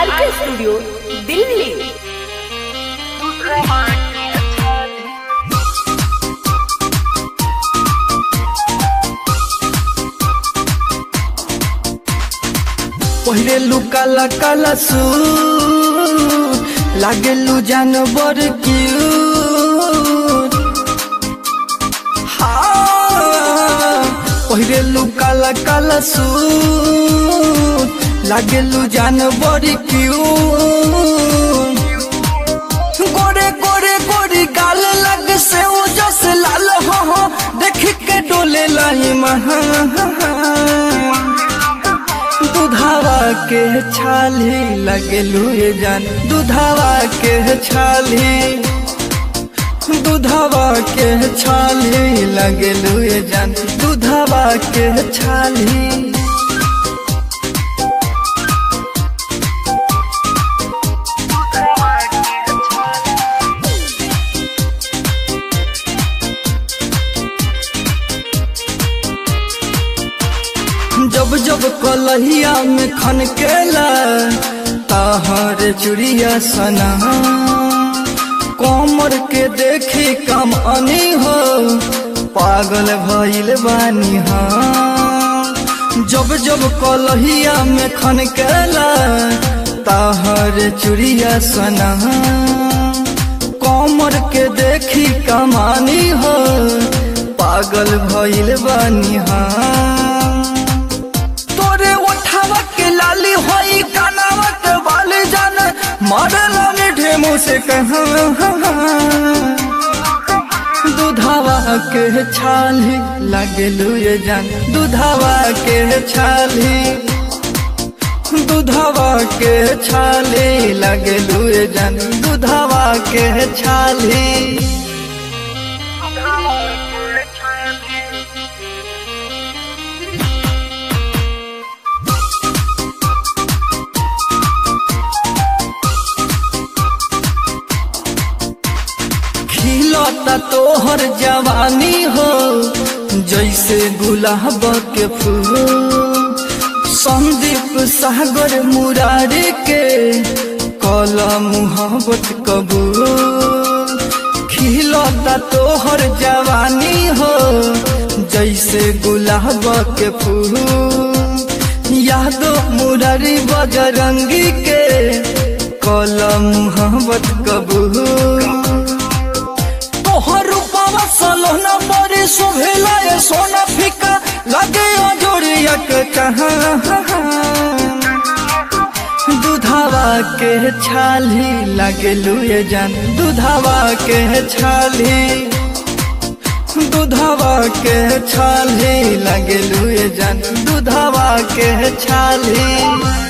आर के स्टूडियो दिल्ली पहिले लू काला काला सू लागेलू जानवर क्यूट हाँ पहिले लू काला काला सू लागेलू जानवर क्यूट गोरे गोरे गोरी गाल लग से ओ जस लाल हो हो देख के डोले लाई महा दुधावा के छाली लगेलू ये जान दुधावा के छाली दुधावा के छाली लगेलू ये जान दुधावा के छाली जब जब कलहिया में खनकेला ताहर चुड़िया सना कमर के देखी कम अनी हो पागल भइल बानी हाँ जब जब कलहिया में खनकेला ताहर चुड़िया सना कमर के देखी कमानी हो पागल भइल बानी हाँ तोरे उठावा के लाली होई कानावा के वाले जान मारला ने ढेमो से कहा दुधावा के छाली लगेलू ये जान दुधावा के छाली दुधावा के छाली लगेलू ये जान दुधावा के छाली खिलता तोहर जवानी हो जैसे गुलाब के फूल संदीप सागर मुरारी के कला मुहब्बत कबूल खिलता तोहर जवानी हो जैसे गुलाब के फूल यादो मुरारी बजरंगी के कला मुहब्बत कबूल तोहर रूपवा सलोना बड़ी शोभेला ये सोना फीका लगे जोड़िया के कहाँ दुधावा के छाली लगेलू ये जान दुधावा के छाली दुधावा के छाली लगेलू ये जान दुधावा के छाली